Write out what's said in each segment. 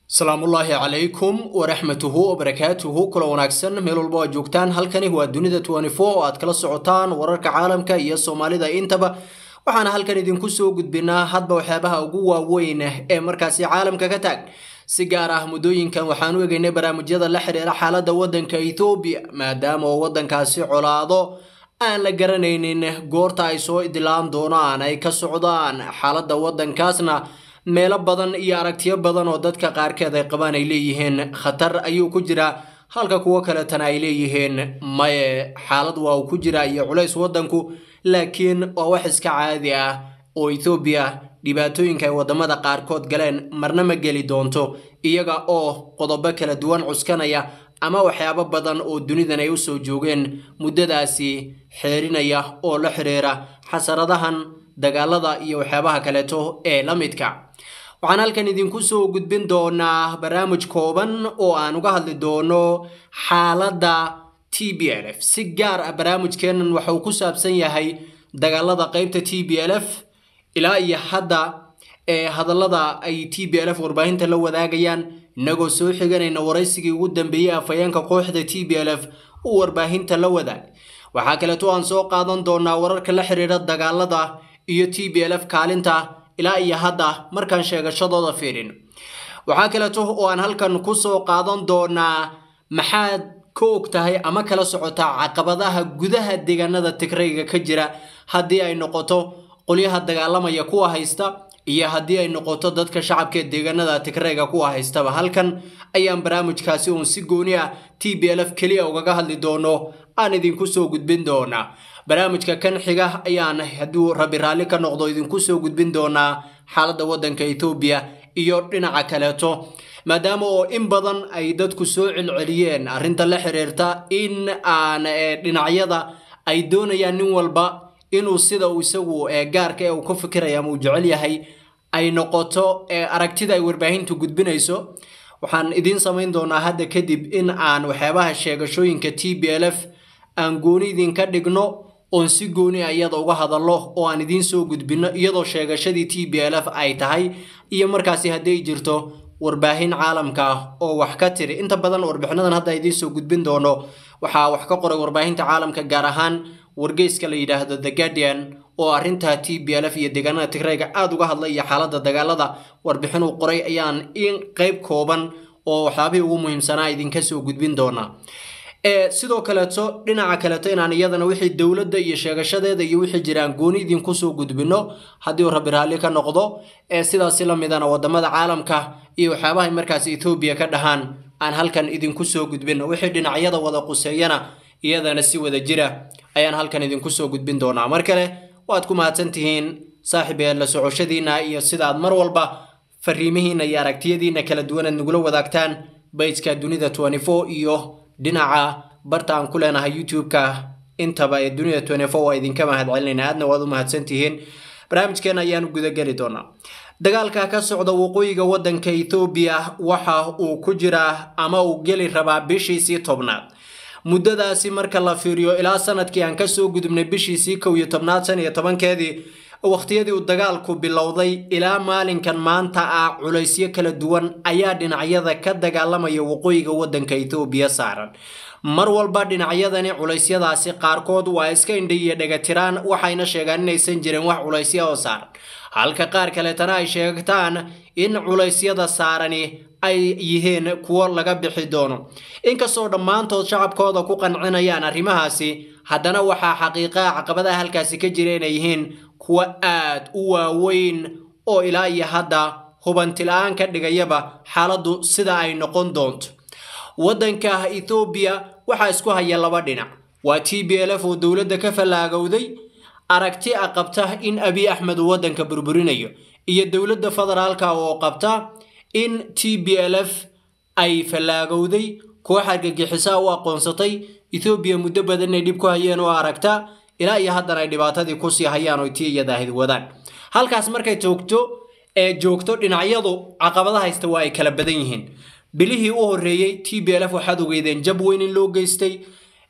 salaamullaahi calaykum waraxmatuhu wabarakaatuhu kula wanaagsan meel walba aad joogtaan halkani waa dunida oo aad kala socotaan wararka caalamka iyo soomaalida intaba waxaana halkan idinku soo gudbinaa hadba waxyaabaha ugu waaweyn ee markaasi caalamka ka taag si gaar ah muddooyinkan waxaan u egaynay barnaamijyada la xiriira xaaladda waddanka ethoobiya maadaama oo waddankaasi colaado aan la garanaynin goorta ay soo idilaan doonaan ay ka socdaan xaaladda waddankaasna meelo badan iyo aragtiyo badan oo dadka qaarkeed ay qabaan ay leeyihiin khatar ayuu ku jiraa halka kuwo kaletana ay leeyihiin maye xaalad waa uu ku jiraa iyo culays waddanku laakiin waa wax iska caadi ah oo ethoobiya dhibaatooyinka ay waddamada qaarkood galeen marna ma geli doonto iyaga oo qodobo kala duwan cuskanaya ama waxyaabo badan oo dunidan ay usoo joogeen muddadaasi xeerinaya oo la xiriira xasaradahan dagaalada iyo waxyaabaha kaleeto ee la midka waxaan halkan idinku soo gudbin doonaa barnaamij kooban oo aan uga hadli doono xaaladda t b l f si gaar ah barnaamijkeenan waxa uu ku saabsan yahay dagaalada qeybta t b l f ilaa iyo hadda ee hadallada ay t b l f warbaahinta la wadaagayaan inagoo soo xiganayna waraysigii ugu dambeeyey afhayeenka kooxda t b l f uu warbaahinta la wadaag waxaa kaleeto aan soo qaadan doonaa wararka la xiriira dagaalada iyo t b l f kaalinta ilaa iyo hadda markaan sheegashadooda fiirin waxaa kaleeto oo aan halkan ku soo qaadan doonaa maxaad ka og tahay ama kala socotaa caqabadaha gudaha deegaanada tigrayga ka jira haddii ay noqoto qolyaha dagaalamaya kuwa haysta iyo haddii ay noqoto dadka shacabka ee deegaanada tigrayga kuwa haystaba halkan ayaan barnaamijkaasi uun si gooni ah t b l f keliya ugaga hadli doono aan idinku soo gudbin doonaa barnaamijka kan xiga ayaan hadduu rabi raalli ka noqdo idinku soo gudbin doonaa xaaladda waddanka ethoobiya iyo dhinaca kaleeto maadaama oo in badan ay dadku soo celceliyeen arrinta la xiriirta in aan dhinacyada ay doonayaan nin walba inuu sida uu isagu gaarka ee uu ka fikiraya ama uu jecel yahay ay noqoto aragtida ay warbaahintu gudbinayso waxaan idiin samayn doonaa hadda kadib in aan waxyaabaha sheegashooyinka t b l f aan gooni idinka dhigno oon si gooni a iyada uga hadallo oo aan idiin soo gudbinno iyadoo sheegashadii t b l f ay tahay iyo markaasi hadday jirto warbaahin caalamka ah oo wax ka tiri inta badan warbixinadan hadda idiin soo gudbin doono waxaa wax ka qoray warbaahinta caalamka gaar ahaan wargeyska la yidhaahdo the guardian oo arrinta t b l f iyo deegaanada tigrayga aada uga hadlay iyo xaaladda dagaalada warbixin uu qoray ayaan in qeyb kooban oo waxyaabihii ugu muhiimsanaa idinka soo gudbin doonaa sidoo kaleeto dhinaca kaleeto inaan iyadana wixii dowladda iyo sheegashadeeda iyo wixii jiraan gooni idinku soo gudbino haddii uu rabi raalli ka noqdo sidaasi la midana wadamada caalamka iyo waxyaabahay markaasi ethoobiya ka dhahaan aan halkan idinku soo gudbino wixii dhinacyada wada quseeyana iyadana si wada jira ayaan halkan idinku soo gudbin doonaa mar kale waad ku mahadsan tihiin saaxiib ee la socoshadiina iyo sidaad mar walba fariimihiina iyo aragtiyadiina kala duwan aad nagula wadaagtaan bayska dunida iyo dhinaca barta aan ku leenahay youtube-ka intaba ee dunida waa idinka mahad celinayna aadna waad u mahadsan tihiin barnaamijkeena ayaanu gudageli doonaa dagaalka ka socda waqooyiga waddanka ethoobiya waxa uu ku jiraa ama uu geli rabaa bishiisii tobnaad muddadaasi marka la fiiriyo ilaa sanadkii aan kasoo gudubnay bishiisii kow iyo tobnaad shan iyo tobankeedii wakhtiyadii uu dagaalku bilowday ilaa maalinkan maanta ah culaysyo kala duwan ayaa dhinacyada ka dagaalamaya waqooyiga waddanka ethoobiya saaran mar walba dhinacyadani culeysyadaasi qaarkood waa iska indha iyo dhagatiraan waxayna sheegaan inaysan jirin wax culaysya oo saaran halka qaar kaleetana ay sheegtaan in culeysyada saarani ay yihiin kuwo laga bixi doono inkastoo dhammaantood shacabkooda ku qancinayaan arrimahaasi haddana waxaa xaqiiqaa caqabadaha halkaasi ka jira inay yihiin kuwo aad u waaweyn oo ilaa iyo hadda hubanti-la-aan ka dhigayaba xaaladdu sida ay noqon doonto waddanka ethoobiya waxaa isku haya laba dhinac waa t b l f oo dowladda ka fallaagowday aragti a qabta in abiy axmed uu waddanka burburinayo iyo dowladda federaalka oo qabta in t b l f ay fallaagowday koox argagixisaa u aqoonsatay ethoobiya muddo badan inay dhib ku hayeen oo aragta ilaa iyo haddana ay dhibaatadii kusii hayaan oo tii iyadaahid wadaan halkaas markay joogto ee joogto dhinacyadu caqabada haysta waa ay kala badan yihiin bilihii u horreeyey t b l f waxaad ogeydeen jab weyn in loo geystay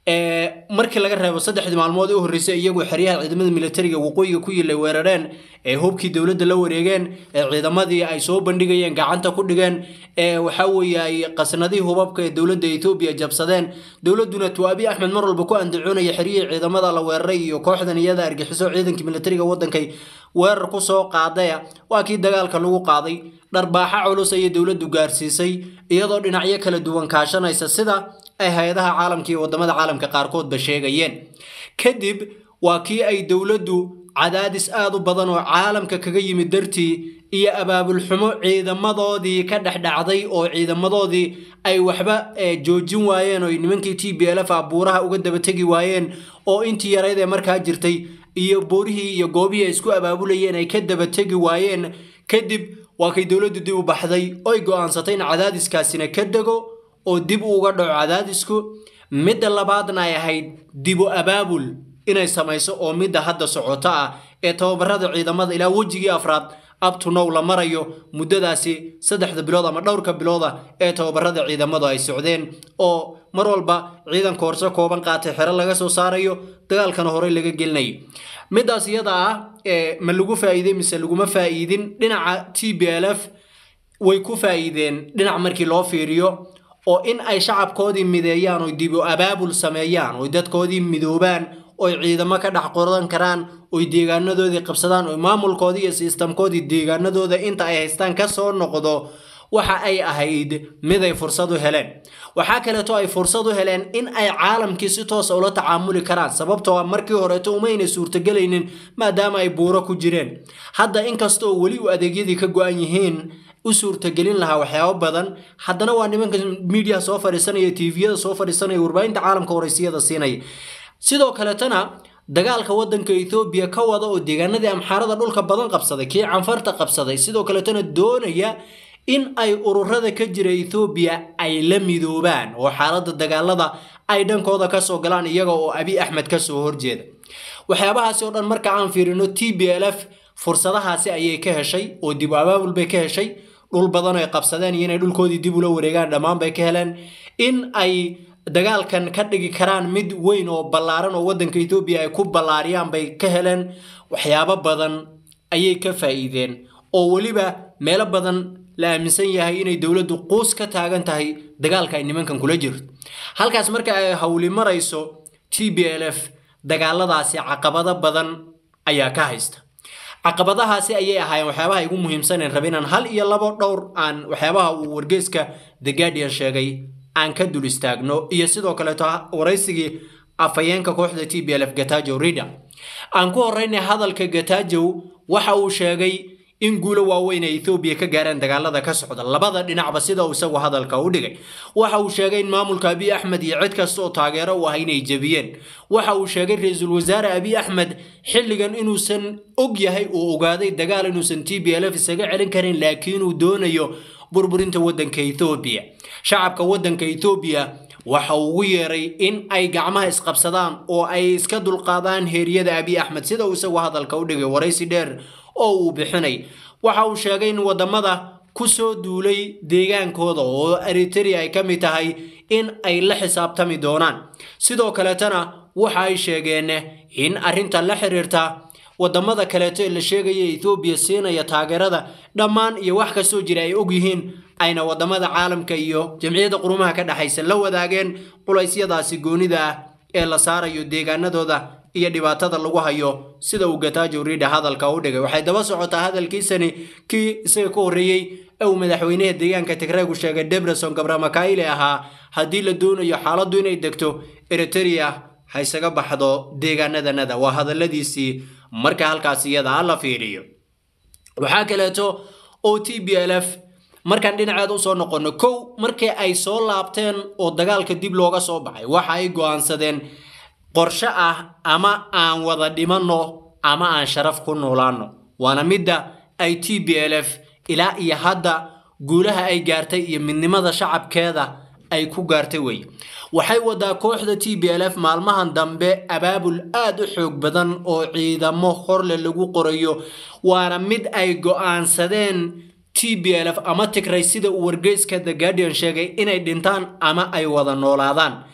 markii laga reebo saddexdii maalmood u horreysay iyagoo xeryaha ciidamada militariga waqooyiga ku yilay weerareen ee hubkii dowladda la wareegeen ee ciidamadii ay soo bandhigayeen gacanta ku dhigeen ee waxaa weeye ay qasnadihii hubabka ee dowladda etoobiya jabsadeen dowladduna tuwaabi axmed mar walba ku andacoonaya xeryihii ciidamada la weeraray iyo kooxdan iyada argixiso ciidankii militariga waddankay weerar ku soo qaadaya waa kii dagaalka lagu qaaday dharbaaxa culus ayay dowladdu gaarsiisay iyadoo dhinacyo kala duwan kaashanaysa sida ay hay-adaha caalamka iyo wadamada caalamka qaarkoodba sheegayeen kadib waa kii ay dowladdu cadaadis aad u badan oo caalamka kaga yimid dartii iyo abaabul xumo ciidamadoodii ka dhex dhacday oo ciidamadoodii ay waxba joojin waayeen oo nimankii t b l f a buuraha uga dabategi waayeen oo intii yarayd ee markaa jirtay iyo boorihii iyo goobihii ay isku abaabulayeen ay ka dabategi waayeen kadib waa kay dowladdu dib u baxday oy go'aansatay in cadaadiskaasina ka dego oo dib uga dhaco cadaadisku midda labaadna ay ahayd dibu abaabul inay samayso oo midda hadda socoto ah ee tababarada ciidamada ilaa wejigii afraad abtunow la marayo muddadaasi saddexda bilood ama dhowrka bilooda ee tababarada ciidamadu ay socdeen oo mar walba ciidanka horse kooban qaatay xero laga soo saarayo dagaalkana horey laga gelinayo middaas iyada ah ma lagu faa'iidey mise laguma faa'iidin dhinaca t b l f way ku faa'iideen dhinac markii loo fiiriyo oo in ay shacabkoodii mideeyaan oy dibu abaabul sameeyaan oy dadkoodii midoobaan oy ciidamo ka dhex qoran karaan oy deegaanadoodii qabsadaan oy maamulkoodii iyo sistamkoodii deegaanadooda inta ay haystaan ka soo noqdo waxa ay ahayd mid ay fursad u heleen waxaa kaleeto ay fursad u heleen in ay caalamkii si toosa ula tacaamuli karaan sababtoo markii horeeto umayna suurtagelaynin maadaama ay buuro ku jireen hadda inkastoo weli u adeegyadii ka go-an yihiin u suurtagelin lahaa waxyaabo badan haddana waa nimanka miidiyaha soo fadhiisanaya tviyada soo fadhiisanaya warbaahinta caalamka horeysiyada siinaya sidoo kaletana dagaalka wadanka ethoobiya ka wada oo deegaanadii amxaarada dhulka badan qabsaday kii canfarta qabsaday sidoo kaletana doonaya in ay ururada ka jira ethoobiya ay la midoobaan oo xaaladda dagaalada ay dhankooda kasoo galaan iyaga oo abi axmed kasoo horjeeda waxyaabahaasi oo dhan marka aan fiirino t b l f fursadahaasi ayay ka heshay oo dib abaabul bay ka heshay dhul badan ay qabsadeen iyo inay dhulkoodii dib ula wareegaan dhammaan bay ka heleen in ay dagaalkan ka dhigi karaan mid weyn oo ballaaran oo waddanka etoobiya ay ku ballaariyaan bay ka heleen waxyaabo badan ayay ka faa'iideen oo weliba meelo badan la aaminsan yahay inay dowladdu quus ka taagan tahay dagaalka ay nimankan kula jirto halkaas marka ay howli marayso t b l f dagaaladaasi caqabado badan ayaa ka haysta caqabadahaasi ayay ahaayeen waxyaabaha igu muhiimsaneen raba inaan hal iyo labo dhowr aan waxyaabaha uu wargeeska the guardian sheegay aan ka dul istaagno iyo sidoo kaleeto waraysigii afhayeenka kooxda t b l f gatajow rida aan ku horeynay hadalka gatajow waxa uu sheegay in guulo waaweyn ay ethoobiya ka gaareen dagaalada ka socda labada dhinacba sida uu isagu hadalka u dhigay waxa uu sheegay in maamulka abiy axmed iyo cid kasta oo taageero u ah inay jebiyeen waxa uu sheegay ra-iisul wasaare abiy axmed xilligan inuusan og yahay uu ogaaday dagaal inuusan t b l f isaga celin karin laakiin uu doonayo burburinta waddanka ethoobiya shacabka waddanka ethoobiya waxa uu ugu yeeray in ay gacmaha isqabsadaan oo ay iska dulqaadaan heeryada abiy axmed sida uu isagu hadalka u dhigay waraysi dheer oo uu bixinay waxa uu sheegay in wadamada ku soo duulay deegaankooda oo eritrea ay ka mid tahay in ay la xisaabtami doonaan sidoo kaletana waxa ay sheegeen in arrinta la xiriirta wadamada kaleeto ee la sheegaya ethoobiya siinaya taageerada dhammaan iyo wax kastoo jira ay og yihiin ayna wadamada caalamka iyo jamciyadda qurumaha ka dhexaysa la wadaageen culaysyadaasi goonida ah ee la saarayo deegaanadooda iyo dhibaatada lagu hayo sida uu gatajo rida hadalka u dhigay waxay daba socotaa hadalkiisani kii isaga ka horreeyey ee uu madaxweynaha deegaanka tigreegu sheegay debreson gabramakayle ahaa haddii la doonayo xaaladdu inay degto eritrea ha isaga baxdo deegaanadanada waa hadaladiisii marka halkaas iyada ha la fiiriyo waxaa kaleeto o t b l f markaan dhinaceed usoo noqono kow markii ay soo laabteen oo dagaalka dib looga soo baxay waxa ay go'aansadeen qorshe ah ama aan wada dhimanno ama aan sharaf ku noolaanno waana midda ay t b l f ilaa iyo hadda guulaha ay gaartay iyo midnimada shacabkeeda ay ku gaartay wey waxay wadaa kooxda t b l f maalmahan dambe abaabul aad u xoog badan oo ciidamo horle lagu qorayo waana mid ay go'aansadeen t b l f ama tigray sida uu wargeyska the guardian sheegay inay dhintaan ama ay wada noolaadaan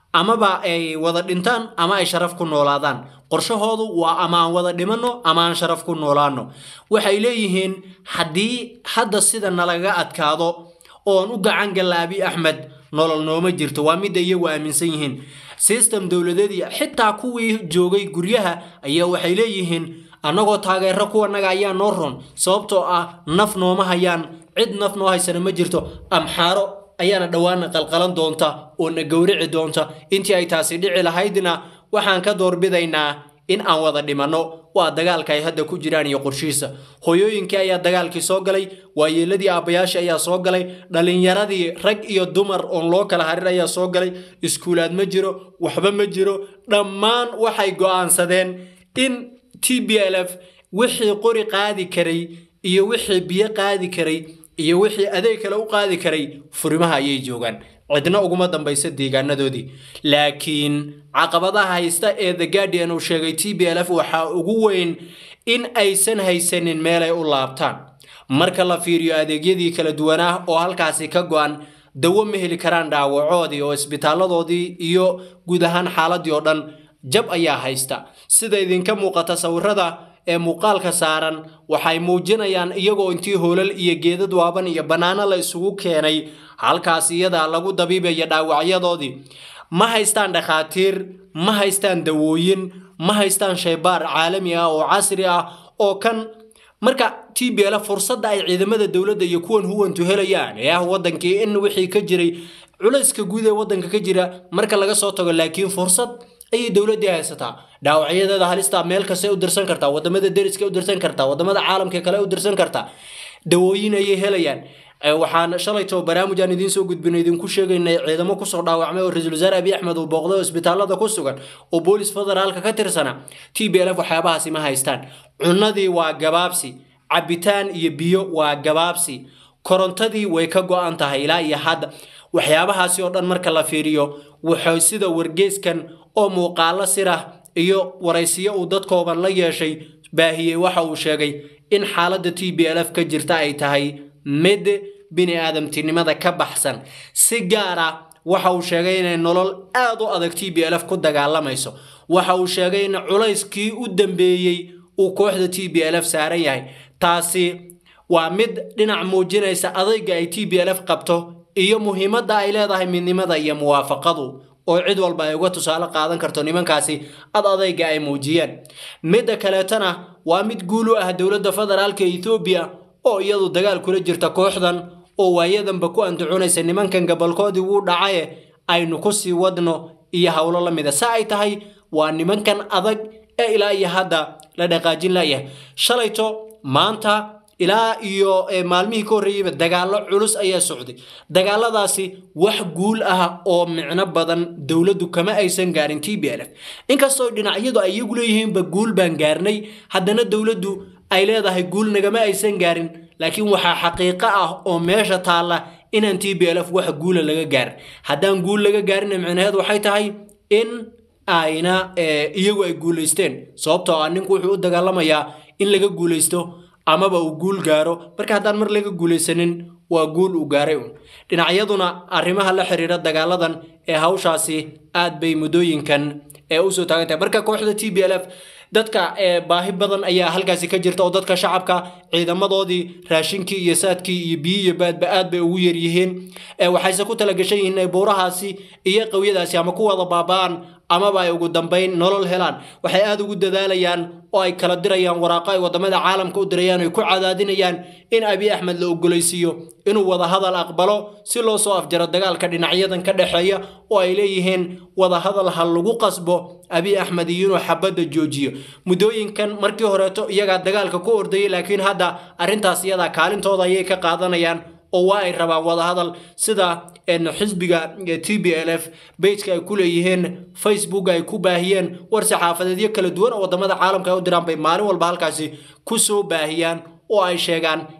amaba ay wada dhintaan ama ay sharaf ku noolaadaan qorshahoodu waa ama aan wada dhimanno ama aan sharaf ku noolaano waxay leeyihiin haddii hadda sida nalaga adkaado oon u gacan galla abi axmed nolol nooma jirto waa midda iyagu aaminsan yihiin system dowladeedii xitaa kuwii joogay guryaha ayaa waxay leeyihiin annagoo taageero kuwanaga ayaa noo ron sababtoo ah naf nooma hayaan cid naf noo haysana ma jirto amxaaro ayaana dhowaana qalqalan doonta oo na gowrici doonta intii ay taasi dhici lahaydna waxaan ka doorbidaynaa in aan wada dhimanno waa dagaalka ay hadda ku jiraan iyo qorshihiisa hooyooyinkii ayaa dagaalkii soo galay waayeeladii aabbayaashii ayaa soo galay dhallinyaradii rag iyo dumar oon loo kala harin ayaa soo galay iskuulaad ma jiro waxba ma jiro dhammaan waxay go'aansadeen in t b l f wixii qori qaadi karay iyo wixii biyo qaadi karay iyo wixii adeeg kale u qaadi karay furimaha ayay joogaan cidna uguma dambaysa deegaanadoodii laakiin caqabadaha haysta ee the guardian uu sheegay t b l f waxaa ugu weyn in aysan haysanin meelay u laabtaan marka la fiiriyo adeegyadii kala duwanaa oo halkaasi ka go-an dawo ma heli karaan dhaawacoodii oo isbitaaladoodii iyo guud ahaan xaaladii oo dhan jab ayaa haysta sida idinka muuqata sawirada ee muuqaalka saaran waxay muujinayaan iyagoo intii hoolal iyo geedad waaban iyo bannaano la isugu keenay halkaas iyadaa lagu dabiibaya dhaawacyadoodii ma haystaan dhakhaatiir ma haystaan dawooyin ma haystaan shaybaar caalami ah oo casri ah oo kan marka t b l fursadda ay ciidamada dowladda iyo kuwan huwantu helayaan ee ah wadankii in wixii ka jiray culayska guud ee wadanka ka jira marka laga soo tago laakiin fursad ayay dowladdii haysataa dhaawacyadeeda halista meel kasta u dirsan kartaa wadamada deriska u dirsan kartaa wadamada caalamka kale u dirsan kartaa dawooyin ayay helayaan waxaan shalayto barnaamij aan idiin soo gudbino idinku sheegaynay ciidamo kusoo dhaawacmay oo ra-iisul wasaare abiy axmed uu booqday oo isbitaalada ku sugan oo boolis federaalka ka tirsana t b l f waxyaabahaasi ma haystaan cunadii waa gabaabsi cabitaan iyo biyo waa gabaabsi korontadii way ka go-an tahay ilaa iyo hadda waxyaabahaasi oo dhan marka la fiiriyo wuxuu sida wargeyskan oo muuqaalo sirah iyo waraysiyo uu dadkooban la yeeshay baahiyey waxa uu sheegay in xaaladda t b l f ka jirta ay tahay mid bini aadamtinimada ka baxsan si gaar ah waxa uu sheegay inay nolol aad u adag t b l f ku dagaalamayso waxa uu sheegay in culayskii u dambeeyey uu kooxda t b l f saaran yahay taasi waa mid dhinac muujinaysa adayga ay t b l f qabto iyo muhiimadda ay leedahay midnimada iyo muwaafaqadu oo cid walba ay uga tusaale qaadan karto nimankaasi ad adayga ay muujiyeen midda kaleetana waa mid guul u ah dowladda federaalka ethoobiya oo iyadu dagaal kula jirta kooxdan oo waayadanba ku andacoonaysa nimankan gabolkoodii wuu dhacaye aynu ku sii wadno iyo howlo la mida sa ay tahay waa nimankan adag ee ilaa iyo hadda la dhaqaajin layahay shalayto maanta ilaa iyo maalmihii ka horreeyeyba dagaallo culus ayaa socday dagaaladaasi wax guul ah oo micno badan dowladdu kama aysan gaarin t b l f inkastoo dhinacyadu ay iyagu leeyihiinba guul baan gaarnay haddana dowladdu ay leedahay guul nagama aysan gaarin laakiin waxaa xaqiiqo ah oo meesha taalla inaan t b l f wax guula laga gaarin haddaan guul laga gaarinna micnaheed waxay tahay in ayna iyagu ay guulaysteen sababtoo ah ninku wuxuu u dagaalamayaa in laga guulaysto amaba uu guul gaaro marka haddaan mar laga guulaysanin waa guul uu gaaray un dhinacyaduna arrimaha la xiriira dagaaladan ee hawshaasi aad bay muddooyinkan ee usoo taagan tahay marka kooxda t b l f dadka baahi badan ayaa halkaasi ka jirta oo dadka shacabka ciidamadoodii raashinkii iyo saadkii iyo biyi iyo baadba aad bay ugu yaryihiin waxayse ku talagashan yihiin inay buurahaasi iyo qawyadaasi ama ku wada baaba'aan amaba ay ugu dambayn nolol helaan waxay aada ugu dadaalayaan oo ay kala dirayaan waraaqo ay wadamada caalamka u dirayaan ay ku cadaadinayaan in abiy axmed la ogolaysiiyo inuu wada hadal aqbalo si loo soo afjaro dagaalka dhinacyadan ka dhexeeya oo ay leeyihiin wada hadal ha lagu qasbo abiy axmed iyo inuu xabadda joojiyo muddooyinkan markii horeeto iyagaa dagaalka ku ordayay laakiin hadda arrintaas iyadaa kaalintooda ayay ka qaadanayaan oo waa ay rabaan wadahadal sida xisbiga t b l f bageka ay ku leeyihiin facebook ay ku baahiyeen war saxaafadeedyo kala duwan oo wadamada caalamka ay u diraan bay maalin walba halkaasi ku soo baahiyaan oo ay sheegaan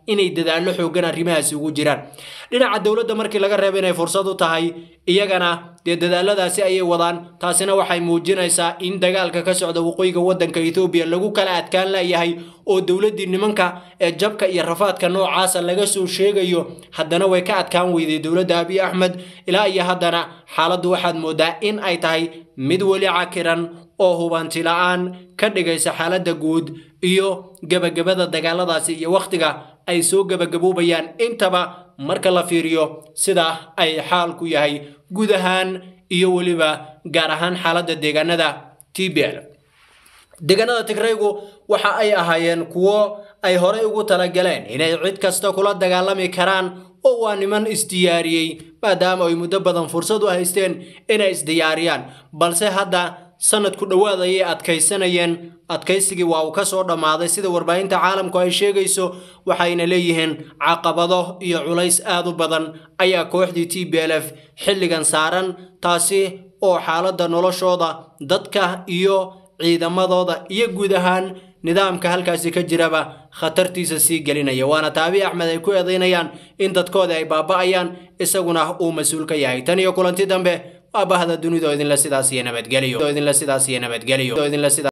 inay dadaallo xoogan arrimahaasi ugu jiraan dhinaca dowladda markii laga reebo inay fursad u tahay iyagana dee dadaaladaasi ayay wadaan taasina waxay muujinaysaa in dagaalka ka socda waqooyiga waddanka ethoobiya lagu kala adkaan layahay oo dowladdii nimanka ee jabka iyo rafaadka noocaasa laga soo sheegayo haddana way ka adkaan weyday dowladda abiy axmed ilaa iyo haddana xaaladdu waxaad moodaa in ay tahay mid weli cakiran oo hubanti la-aan ka dhigaysa xaaladda guud iyo gebagabada dagaaladaasi iyo wakhtiga ay soo gebagaboobayaan intaba marka la fiiriyo sida ay xaalku yahay guud ahaan iyo weliba gaar ahaan xaaladda deegaanada t b l deegaanada tigraygu waxa ay ahaayeen kuwo ay horey ugu talagaleen inay cid kasta kula dagaalami karaan oo waa niman isdiyaariyey maadaama ay muddo badan fursad u haysteen inay isdiyaariyaan balse hadda sanadku dhowaad ayay adkaysanayeen adkaysigii waa uu ka soo dhammaaday sida warbaahinta caalamku ay sheegayso waxayna leeyihiin caqabado iyo culays aad u badan ayaa kooxdii t b l f xilligan saaran taasi oo xaaladda noloshooda dadka iyo ciidamadooda iyo guud ahaan nidaamka halkaasi ka jiraba khatartiisa sii gelinaya waana taabi axmed ay ku eedaynayaan in dadkooda ay baaba'ayaan isaguna uu mas-uul ka yahay tan iyo kulanti dambe waa bahda dunidoo idinle sidaas iyo nabadgelyo